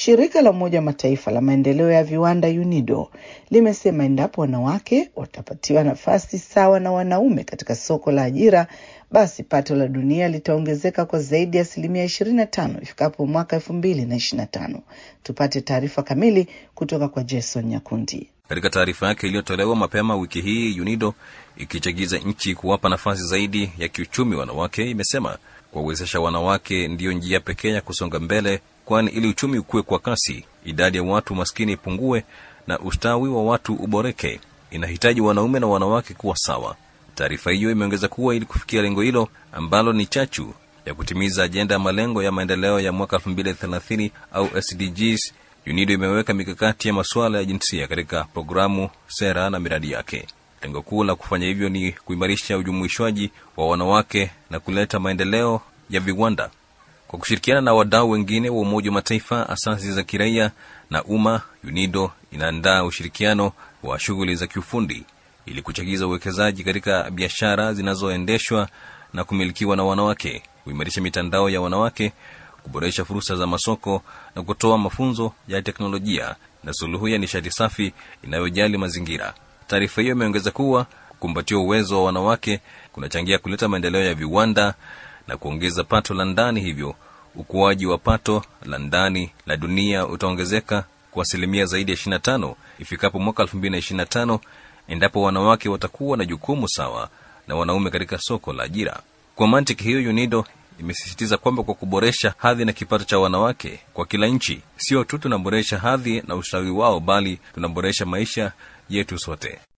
Shirika la Umoja wa Mataifa la maendeleo ya viwanda UNIDO limesema endapo wanawake watapatiwa nafasi sawa na wanaume katika soko la ajira, basi pato la dunia litaongezeka kwa zaidi ya asilimia 25 ifikapo mwaka 2025. Tupate taarifa kamili kutoka kwa Jason Nyakundi. Katika taarifa yake iliyotolewa mapema wiki hii, UNIDO ikichagiza nchi kuwapa nafasi zaidi ya kiuchumi wanawake, imesema kuwawezesha wanawake ndiyo njia pekee ya kusonga mbele, kwani ili uchumi ukue kwa kasi, idadi ya watu maskini ipungue na ustawi wa watu uboreke, inahitaji wanaume na wanawake kuwa sawa. Taarifa hiyo imeongeza kuwa ili kufikia lengo hilo ambalo ni chachu ya kutimiza ajenda ya malengo ya maendeleo ya mwaka 2030 au SDGs, UNIDO imeweka mikakati ya masuala ya jinsia katika programu, sera na miradi yake. Lengo kuu la kufanya hivyo ni kuimarisha ujumuishwaji wa wanawake na kuleta maendeleo ya viwanda. Kwa kushirikiana na wadau wengine wa Umoja wa Mataifa, asasi za kiraia na umma, UNIDO inaandaa ushirikiano wa shughuli za kiufundi ili kuchagiza uwekezaji katika biashara zinazoendeshwa na kumilikiwa na wanawake, kuimarisha mitandao ya wanawake, kuboresha fursa za masoko na kutoa mafunzo ya teknolojia na suluhu ya nishati safi inayojali mazingira. Taarifa hiyo imeongeza kuwa kukumbatia uwezo wa wanawake kunachangia kuleta maendeleo ya viwanda na kuongeza pato la ndani, hivyo ukuaji wa pato la ndani la dunia utaongezeka kwa asilimia zaidi ya 25 ifikapo mwaka 2025 endapo wanawake watakuwa na jukumu sawa na wanaume katika soko la ajira. Kwa mantiki hiyo, UNIDO imesisitiza kwamba kwa kuboresha hadhi na kipato cha wanawake kwa kila nchi, sio tu tunaboresha hadhi na ustawi wao, bali tunaboresha maisha yetu sote.